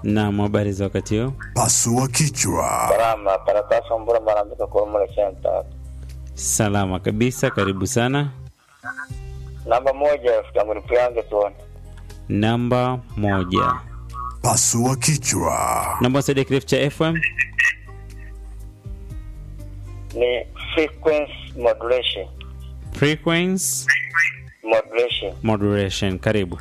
Naam, habari za wakati huu? Pasua kichwa. Salama, Karatasi Mbura Marambika Kurumule Center. Salama kabisa, karibu sana. Namba moja rafiki yangu nipeange tuone. Namba moja, Pasua kichwa. namba saidia kirefu cha FM. Ni frequency modulation. Frequency Modulation. modulation, karibu.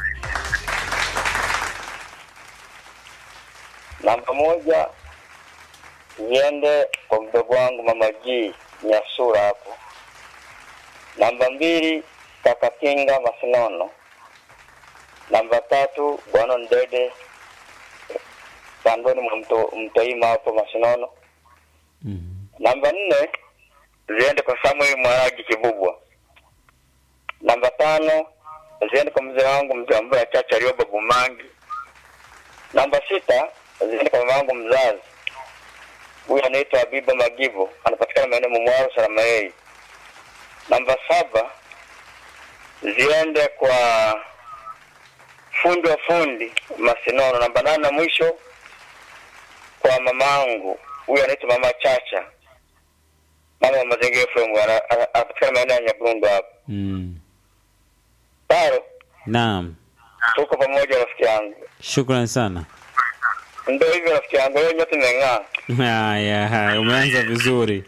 Namba moja niende kwa mdogo wangu Mama G Nyasura hapo. Namba mbili kaka Kinga Masinono. Namba tatu Bwana Ndede kandoni mwa mto, Mtoima hapo Masinono. Mhm. Namba nne ziende kwa Samuel Mwaragi Kibubwa. Namba tano ziende kwa mzee wangu mzee ambaye chacha Rioba Bumangi. Namba sita ziende kwa mama wangu mzazi, huyu anaitwa Habiba Magivo, anapatikana maeneo Mumwaro Salamayei. Namba saba ziende kwa fundi wa fundi Masinono. Namba nane na mwisho kwa mamangu, huyu anaitwa mama Chacha, mama wa Mazingira FM, ana- ana- anapatikana maeneo ya Nyaburundu hapo. Mm. Taro, Naam, tuko pamoja rafiki yangu. shukran sana. Ndio hivyo rafiki yangu, wewe nyote mmeng'aa. Haya, haya, umeanza vizuri.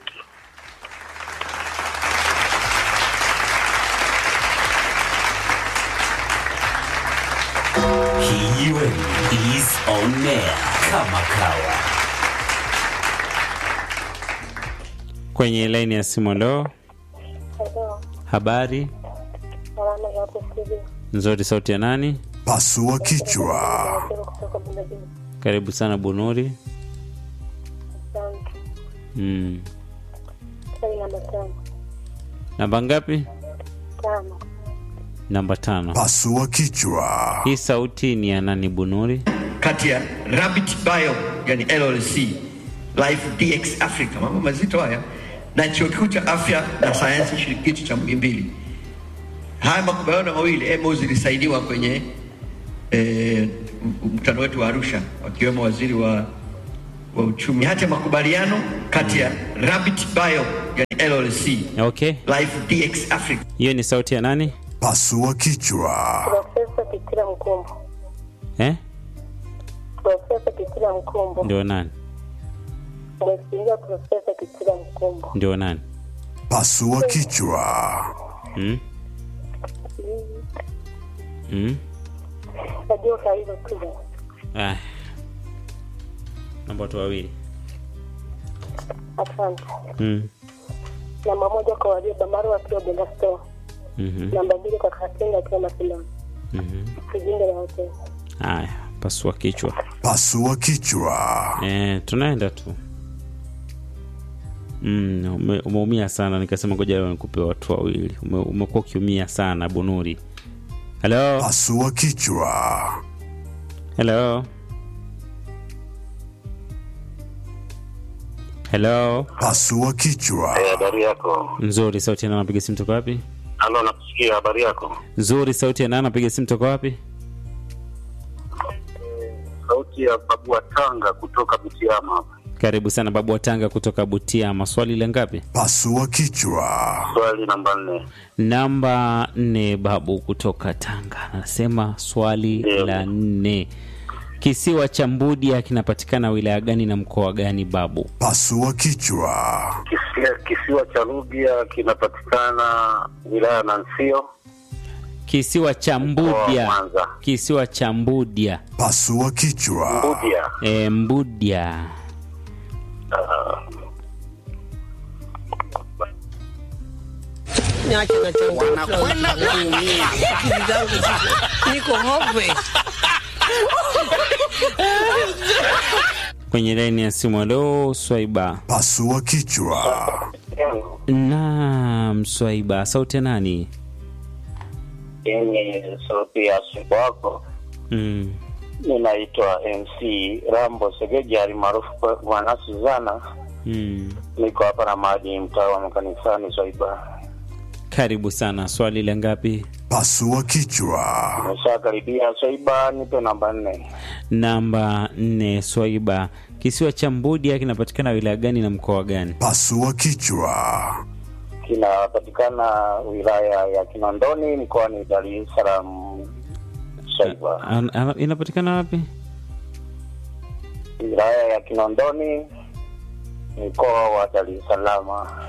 Kijiweni is on air kama kawa. Kwenye laini ya simu, ndo Hello, habari salama za hapo studio. nzuri. Sauti ya nani? Pasua kichwa. Nasema kutoka Bundabini. Karibu sana Bunuri. Asante. Mm. Swali namba tano. Namba ngapi? Tano. Namba tano. Pasua kichwa. Hii sauti ni ya nani Bunuri? kati ya Rabbit Bio yani LLC Life DX Africa, mambo mazito haya, na chuo kikuu cha afya na sayansi shirikishi cha Muhimbili. Haya makubaliano mawili MOU zilisainiwa kwenye eh, mkutano wetu wa Arusha, wakiwemo waziri wa wa uchumi. Hati ya makubaliano kati ya Rabbit Bio yani LLC Okay, Life DX Africa hiyo ni sauti ya nani Pasua kichwa. Profesa Kitila Mkumbo. eh? Profesa Kitila Mkumbo. Ndio nani? Mheshimiwa Profesa Kitila Mkumbo. Ndio nani? Pasua kichwa. Mm? Mm? Najua kwa hilo tu. Ah. Namba watu wawili. Asante. Mm. Namba moja kwa Warioba Maru akiwa Bunda Store. Mhm. Namba mbili kwa Katenga akiwa Masilani. Mhm. Kijinga la hoteli. Haya, pasua kichwa. Pasua kichwa. Eh, tunaenda tu. Mm, ume, umeumia sana nikasema ngoja leo nikupe watu wawili. Ume, umekuwa ukiumia sana Bunuri. Hello? Pasua kichwa. Hello? Hello? Pasua kichwa. Habari yako? Nzuri, sauti ya nani anapiga simu toka wapi? Halo, nakusikia. Habari yako? Nzuri, sauti ya nani anapiga simu toka wapi? Sauti ya babu wa Tanga kutoka Butiama hapa. Karibu sana babu wa Tanga kutoka Butiama. Swali la ngapi? Pasua kichwa. Swali namba nne. Namba nne, babu kutoka Tanga anasema swali Ndio. la nne, kisiwa cha Mbudia kinapatikana wilaya gani na mkoa gani babu? Pasua kichwa. Kisiwa, kisiwa cha Rubia kinapatikana wilaya ya Nansio, Kisiwa cha mkoa wa Mbudia, Mwanza. kisiwa cha Mbudia, Pasua kichwa. Rubia. e, Mbudia. Niache na changu. Wanakwenda kuumia. Akili zangu ziko- niko hopeless. Kwenye laini ya simu, alo Swaiba. Pasua kichwa. Naam, Swaiba, sauti ya nani? Yenye sauti ya siku wako Mm. ninaitwa MC Rambo Segeji alimaarufu kwa Bwana Suzana. Mm. Niko hapa na maji mtaa wa makanisani Swaiba. Karibu sana. Swali la ngapi? Pasua kichwa. Nimeshakaribia Swaiba, nipe namba nne. namba nne swaiba kisiwa cha mbudia kinapatikana wilaya gani na mkoa gani Pasua kichwa. Kinapatikana wilaya ya Kinondoni mkoani Dar es Salaam. Shaiba, An- ana- inapatikana wapi wilaya ya Kinondoni mkoa wa Dar es Salaam.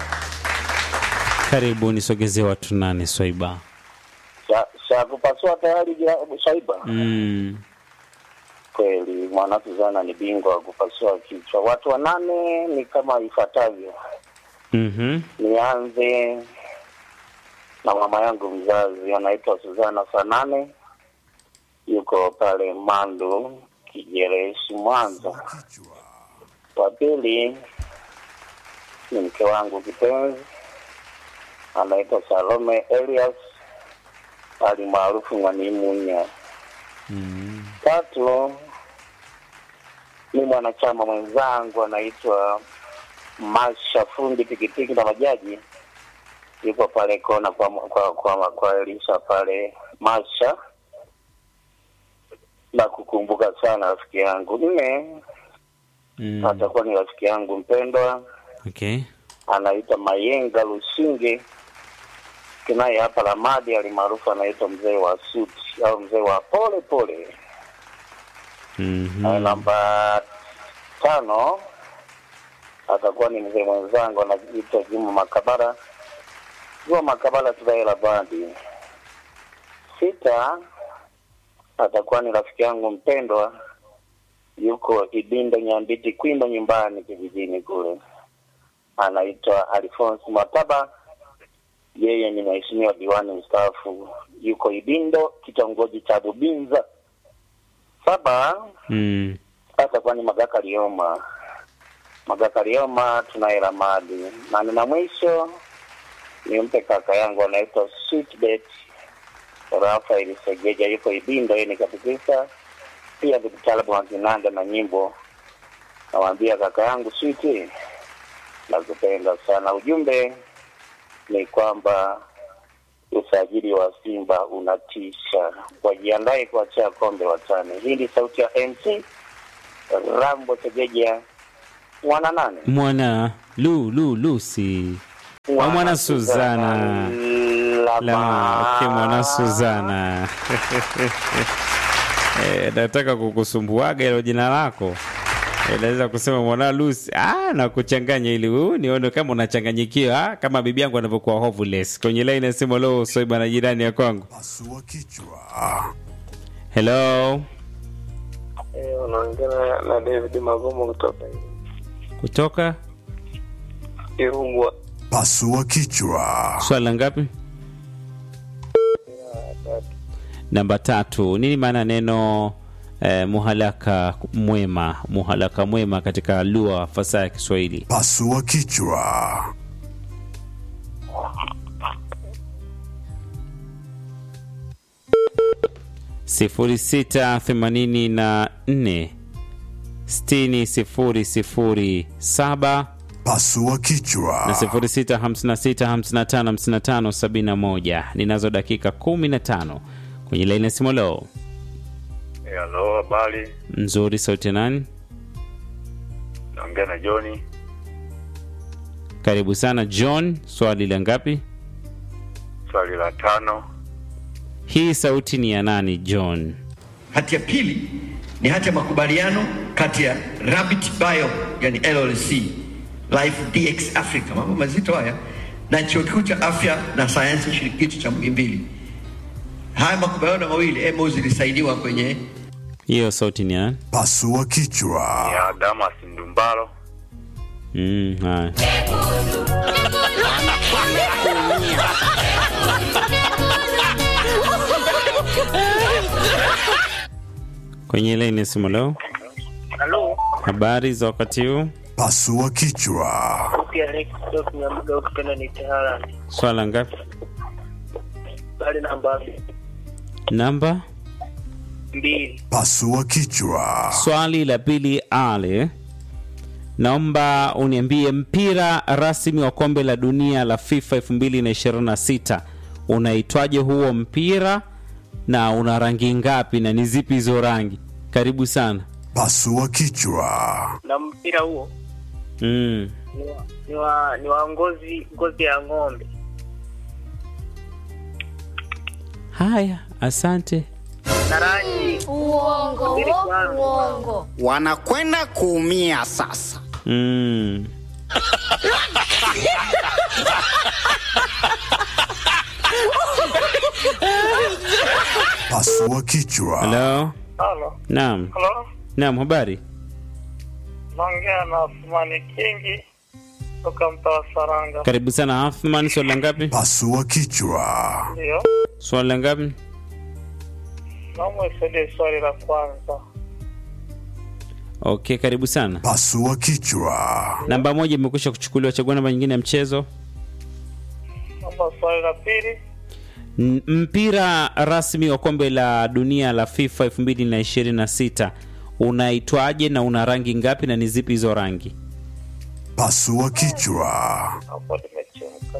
karibu nisogezee watu nane swaiba Sha- Sha kupasua tayari jira- Shaiba. mm. Kweli mwana Suzana ni bingwa wa kupasua kichwa. Watu wanane ni kama ifuatavyo. mm-hmm. Nianze na mama yangu mzazi anaitwa Suzana Sanane, yuko pale Mandu Kijereshi, Mwanza. Wa pili ni mke wangu kipenzi anaitwa Salome Elias ali maarufu Mwanimunya. mm. Tatu ni mwanachama mwenzangu anaitwa Masha fundi pikipiki na bajaji, yuko pale kona kwa kwa kwa, kwa Elisha pale Masha, na kukumbuka sana rafiki yangu. Nne Mm. atakuwa ni rafiki yangu mpendwa okay anaitwa Mayenga Lushinge kinaye hapa Lamadi, alimaarufu anaitwa mzee wa suti au mzee wa pole pole. Na mm-hmm. namba tano atakuwa ni mzee mwenzangu anaitwa Juma Makabara, Juma Makabara Tudaela Bandi. Sita atakuwa ni rafiki yangu mpendwa, yuko Ibinda Nyambiti Kwimba nyumbani kijijini kule, anaitwa Alphonse Mataba. Yeye ni mheshimiwa diwani mstaafu, yuko Ibindo kitongoji cha Bubinza. Saba mm. atakuwa ni Magaka Lioma. Magaka Lioma tunaye Ramadi. Na nina mwisho nimpe kaka yangu anaitwa Sweetbet Rafael Segeja, yuko Ibindo, yeye ni katikisa pia ni mtaalamu wa kinanda na nyimbo. Namwambia kaka yangu Sweet, nakupenda sana. Ujumbe ni kwamba usajili wa Simba unatisha, wajiandae kuachia kombe watani. Hii ni sauti ya MC Rambo Segeja mwana nane mwana lu lu lusi wa mwana Suzana Lama, okay, mwana Suzana Eh, nataka kukusumbuaga hilo jina lako Eh, naweza kusema mwana Lucy ah, na kuchanganya ili uh, nione kama unachanganyikiwa ah, kama bibi yangu anavyokuwa hoveless kwenye line nasema lo soiba na jirani ya kwangu Pasua kichwa. hello Eh, unaongea na David Magomo kutoka kutoka Irungwa. Pasua kichwa. swala ngapi namba tatu nini maana ya neno eh, muhalaka mwema muhalaka mwema katika lugha fasaha ya kiswahili Pasua kichwa. sifuri sita themanini na nne sitini sifuri sifuri saba Pasua na kichwa. sifuri sita hamsini na sita hamsini na tano hamsini na tano sabini na moja ninazo dakika kumi na tano kwenye laini ya simu leo Halo, habari. nzuri sauti ya nani Naongea na Johni. karibu sana john swali la ngapi Swali la tano. hii sauti ni ya nani john Hati ya pili ni hati ya makubaliano kati ya Rabbit Bio yani LLC Life DX Africa, mambo mazito haya, na chuo kikuu cha afya na sayansi shirikishi cha Muhimbili. Haya makubaliano mawili MOU zilisainiwa kwenye hiyo sauti ni ya nani Pasua kichwa. Ya Damas Ndumbalo. mm, haya kwenye laini ya simu leo Halo, habari za wakati huu Pasua kichwa. sauti ya Alex kutoka Nyamga ukipenda ni Tehran. swala ngapi Bali namba namba mbili. Pasua kichwa. swali la pili ale naomba uniambie mpira rasmi wa kombe la dunia la fifa 2026 unaitwaje huo mpira na una rangi ngapi na ni zipi hizo rangi Karibu sana. Pasua kichwa. Na mpira huo Mm. ni wa, ni wa, ni wa ngozi ngozi ya ng'ombe. Haya, asante. Na rangi Uongo, Subiri kwanza. uongo. wanakwenda kuumia sasa. Mm. Pasua kichwa. Halo. Halo. Naam. Halo. Naam, habari? Naongea na Asmani Kingi kutoka mtaa wa Saranga. Karibu sana Athman, swali la ngapi? Pasua kichwa. Ndio. Swali la ngapi? Naomba isaidie swali la kwanza. Okay, karibu sana. Pasua kichwa. Namba moja imekwisha kuchukuliwa, chagua namba nyingine ya mchezo. Naomba swali la pili. N- Mpira rasmi wa kombe la dunia la FIFA 2026 unaitwaje na una rangi ngapi na ni zipi hizo rangi? Pasua kichwa. Hapo nimechemka.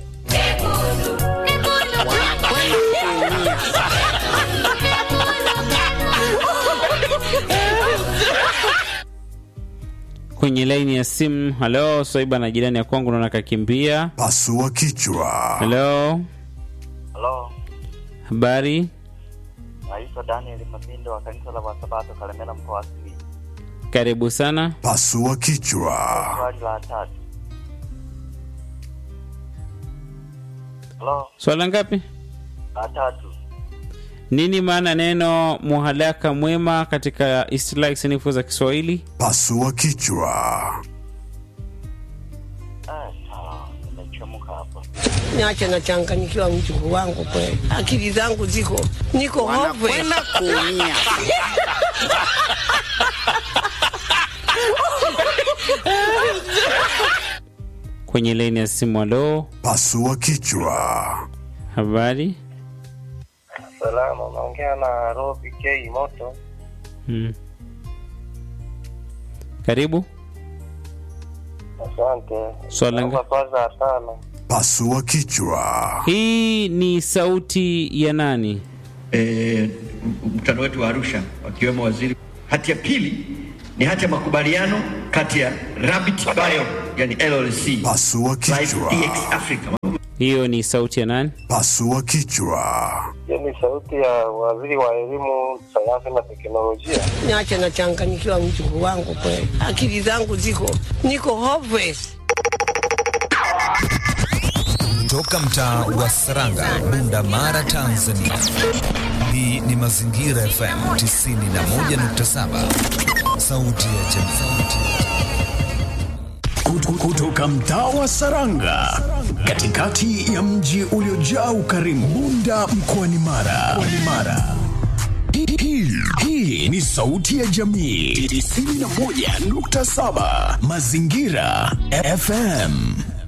Kwenye laini ya simu, halo, Swaiba na jirani ya kwangu naona kakimbia. Pasua kichwa. Halo, Halo, habari? naitwa Daniel Mapindo wa kanisa la Wasabato Kalemela mkoa wa Simiyu. Karibu sana. Pasua kichwa. Swali la tatu. Halo, Swala ngapi? la tatu. Nini maana neno muhalaka mwema katika istilahi sanifu za Kiswahili? Pasua kichwa. Eh, sawa, nimechemka hapa. Niache nachanganyikiwa mjukuu wangu kweli, akili zangu ziko niko hove. Wanakwenda kuumia. Kwenye laini ya simu, halo, Pasua kichwa. habari? Salama, naongea na Robi K Moto. Hmm. Karibu. Asante. Swali la Naomba nga- swali la tano. Pasua kichwa. Hii ni sauti ya nani? eh, mkutano wetu wa Arusha wakiwemo waziri. Hati ya pili ni hati ya makubaliano kati ya Rabbit Bio yani LLC Pasua Life kichwa. DX Africa Hiyo ni sauti ya nani? Pasua kichwa. Hiyo ni sauti ya waziri wa elimu, sayansi na teknolojia. Niache nachanganyikiwa mjukuu wangu kweli, akili zangu ziko niko hopeless. Toka mtaa wa Saranga, Bunda Mara, Tanzania. Hii ni Mazingira FM 91.7, sauti ya jamii. Kutu- kutoka mtaa wa Saranga katikati ya mji uliojaa ukarimu Bunda mkoani Mara. Mkoani Mara. Hii- hii- Hii ni sauti ya jamii 91.7 Mazingira FM.